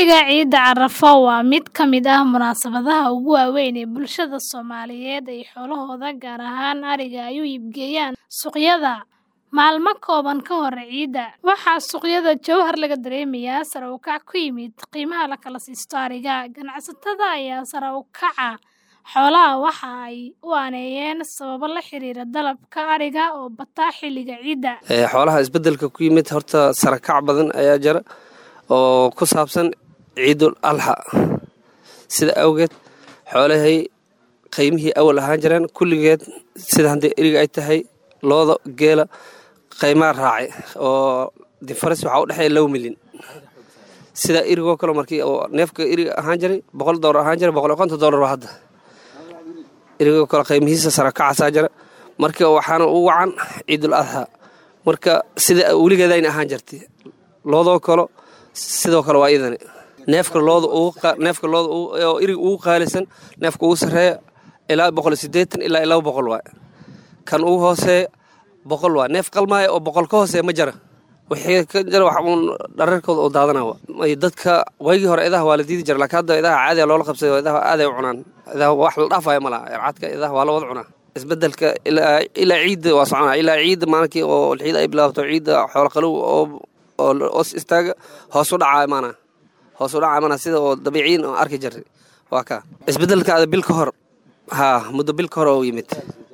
Xilliga Ciidda Carafo waa mid ka mid ah munaasabadaha ugu waaweyn ee bulshada Soomaaliyeed ay xoolahooda, gaar ahaan ariga, ay u iibgeeyaan suuqyada. Maalmo kooban ka hor ciidda, waxaa suuqyada Jowhar laga dareemayaa sare u kac ku yimid qiimaha la kala siisto ariga. Ganacsatada ayaa sare u kaca xoolaha waxa ay u aaneeyeen sababo la xiriira dalabka ariga oo bata xilliga ciidda. xoolaha isbedelka ku yimid horta sare kac badan ayaa jira oo ku saabsan ciidul alxa sida awgeed xoolahay qiimihii awal ahaan jireen kulligeed sida haddii eriga ay tahay looda geela qiimaa raacay oo difaras waxaa u dhexeeya low milyan sida erigoo kale markii oo neefka eriga ahaan jiray boqol doolar ahaan jiray boqol iyo konton doolar waa hadda erigoo kale qiimihiisa sare kacaasaa jira marka waxaana u wacan ciidul adxa marka sida weligeedayna ahaan jirtay loodoo kale sidoo kale waa idani neefka looda neefka looda oo eriga ugu qaalisan neefka ugu sarreeya ilaa boqol iyo siddeetan ilaa iyo laba boqol waay kan ugu hooseeya boqol waa neef qalmaaya oo boqol ka hooseeya ma jira wixii ka jira wax uun dhararkooda oo daadanaa may dadka waygii hore idaha waa la diidi jira laakiin hadda idaha caadiya loola qabsay idaha aaday u cunaan idaha wax la dhaafaya ma laha ercadka idaha waa la wada cunaa isbedelka ilaa ilaa ciidda waa soconaa ilaa ciidda maalinkii oo ciidda ay bilaabto ciidda xoolo qalow oo oo os istaaga hoos u dhacaa imaana hoos u dhacaa imaana sida oo dabiiciyin oo arki jiray waa ka isbedelkaada bil ka hor haa muddo bil ka hor oo yimid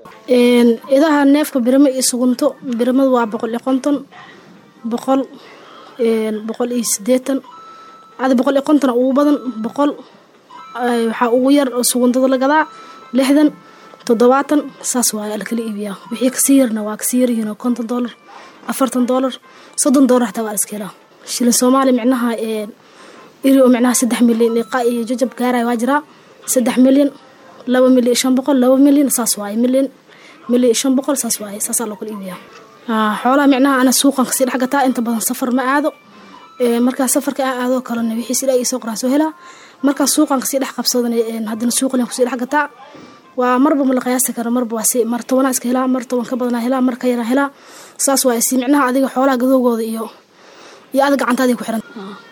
idaha neefka birimo iyo sugunto birimadu waa boqol iyo konton boqol boqol iyo sideetan ada boqol iyo konton ugu badan boqol waxaa ugu yar oo suguntada la gadaa lixdan toddobaatan saas waaya lakala iibiyaa wixii kasii yarna waa kasii yaryihiin oo konton doolar afartan doolar soddon doolar xataa waa la iska helaa shilin soomaali micnaha iri oo micnaha saddex milyan iqa iyo jajab gaaraya waa jiraa saddex milyan laba milyan shan boqol laba milyan saas waaye milyan milyan shan boqol saas waaye saasaa loo kala iibiyaa xoolaha micnaha ana suuqan kasii dhex gataa inta badan safar ma aado markaa safarka aan aadoo kalena wixii sida ay soo qoraan soo helaa markaa suuqan kasii dhex qabsadan haddana suuqan kusii dhex gataa waa marba ma la qiyaasi karo marba waa si mar tobanaa iska helaa mar toban ka badanaa helaa mar ka yaraa helaa saas waa si micnaha adiga xoolaha gadoogooda iyo iyo ada gacantaadii ku xiran